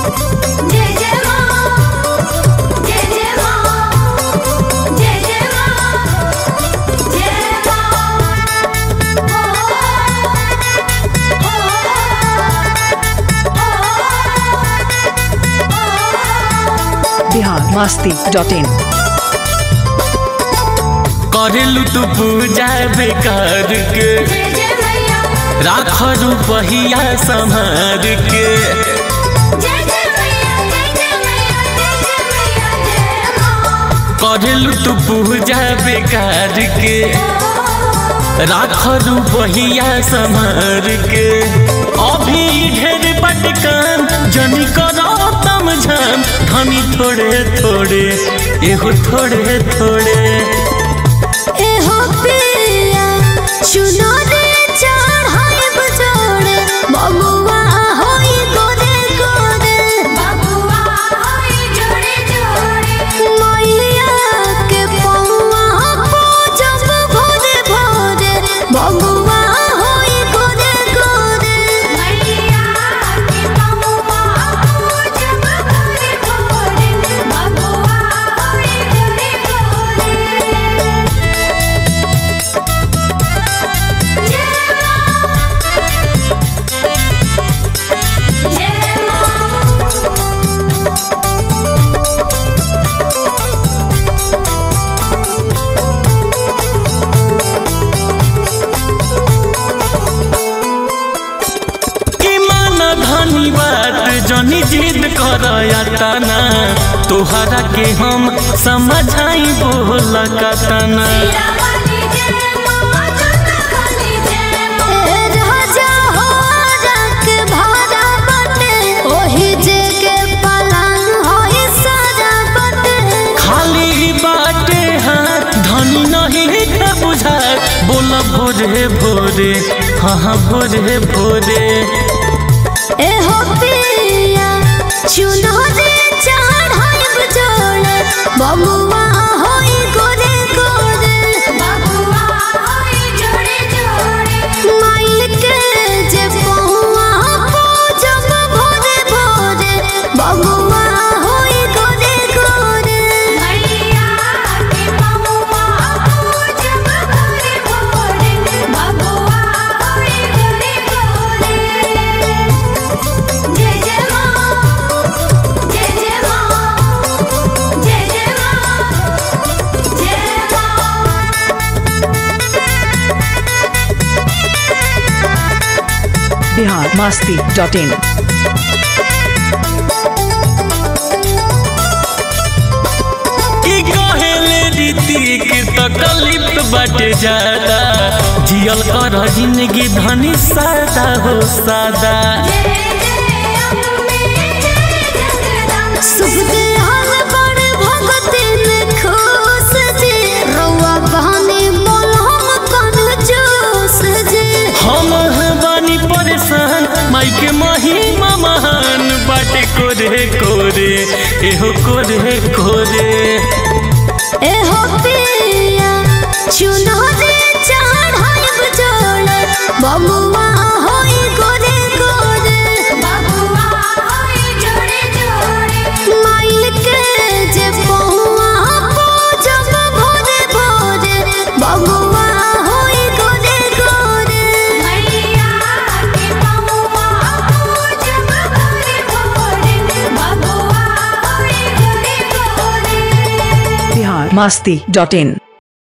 जय जय मां जय जय मां जय जय मां जय मां बिहार मस्ती डॉट इन करेलू तू पूजा बेकार के जय जय मैया राख रुपहिया संभार के जय जय मैया जय जय मैया जय जय मैया जय मां करेलू तू पूजा बेकार के राख रुपहिया संभार के अभी ढेर पटकान जनी करो तम झाम धनी थोड़े थोड़े एहो थोड़े थोड़े एहो पिया सुनो रे चढ़ाई बजोड़े बबुआ होई गोरे गोरे बबुआ होई जोड़े जोड़े मैया के पौआ पूजब भोरे भोरे बबुआ होई गोरे गोरे मैया के पौआ पूजब भोरे भोरे बबुआ होई गोरे गोरे कि मान धनी बात जनी जिद कर तना तोहरा के हम समझाई बोल कतना राजा हो रख भारा बटे ओही जे के पलान होई सारा बटे खाली बाटे हाथ धनी नहीं का बुझा बोल भोरे भोरे हाँ हाँ भोरे भोरे ए हो पिया चुनो रे चढ़ाई बजोड़े बबुआ होई गोरे गोरे बबुआ होई जोड़े जोड़े माई के जे पहुआ पूजब भोरे भोरे बबुआ होई गोरे गोरे मैया के पहुआ पूजब भोरे भोरे बबुआ होई गोरे गोरे जय जय मां जय जय मां जय जय मां जय मां बिहार मस्ती डॉट इन कि कहेले रीति के तकलीफ बाटे ज्यादा जियल कर जिंदगी धनी सादा हो सादा शुभ देहल बड़ भगति में खुश जी रउआ बहानी बोल हम कन जोश जी हम बानी परेशान माई के महिमा महान बाटे कोरे कोरे एहो कोरे कोरे ए हो पिया चुनो रे चढ़ाई बजोड़े बबुआ होई गोरे गोरे बबुआ होई जोड़े जोड़े माई के जे पहुआ पूजब भोरे भोरे बबुआ होई गोरे गोरे मैया के पहुआ पूजब भोरे भोरे बबुआ होई गोरे गोरे बिहार मस्ती डॉट इन